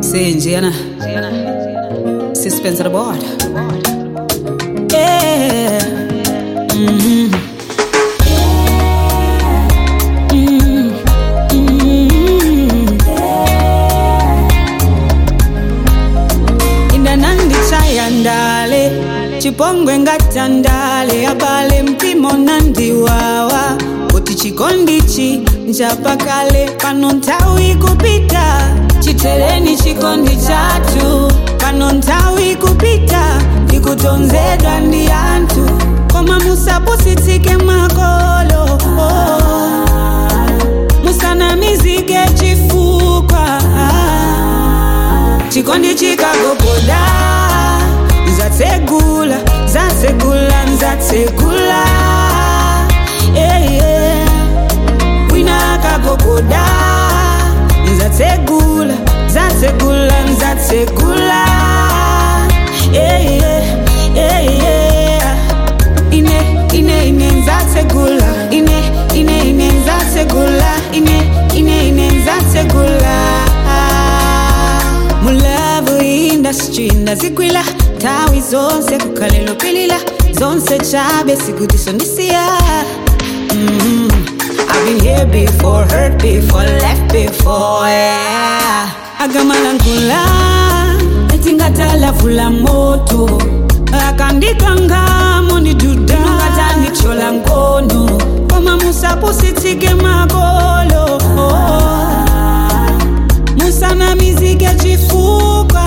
Senjena. Suspense of the board. Yeah. Mhm. Mhm. Mhm. indanandi chayandale chipongwe ngatandale abale mpimo nandiwawa kuti chikondichi nchapakale pano nthawi kupita chitereni chikondi chathu pano nthawi kupita ndikutonzedwa ndi anthu koma musapusitsike makolo oh. musanamizike chifukwa chikondi chikagogoda nzatsegula zatsegula nzatsegula yeah, yeah. wina akagogoda nzatsegula zatsegula nzatsegula yeah, yeah, yeah, yeah. ine ine ine nzatsegula ine ine ine nzatsegula ine ine ine nzatsegula mulavu industry ndazigwila tawi zonse kukhalelo pilila zonse chabe sikutisondisiya mm I've been here before, hurt before, left before, yeah. Agamalangula, etingatala moto akandikangamo ndiduda ngatanichola ngono koma musapusitsike makolo musanamizike chifukwa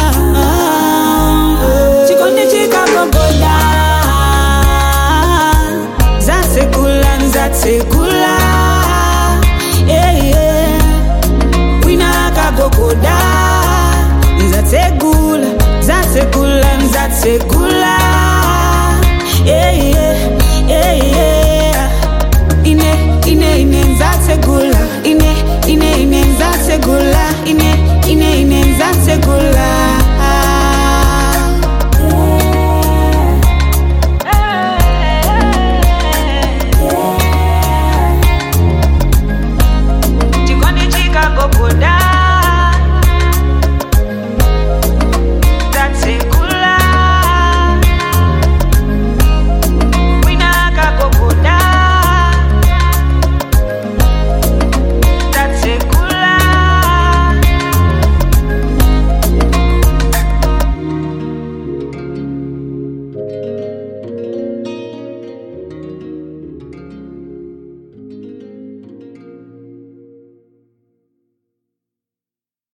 chikondi chikagogoda zatsekula nzatsekula yeah, yeah. wina akagogoda nzatsegula zatsegula nzatsegula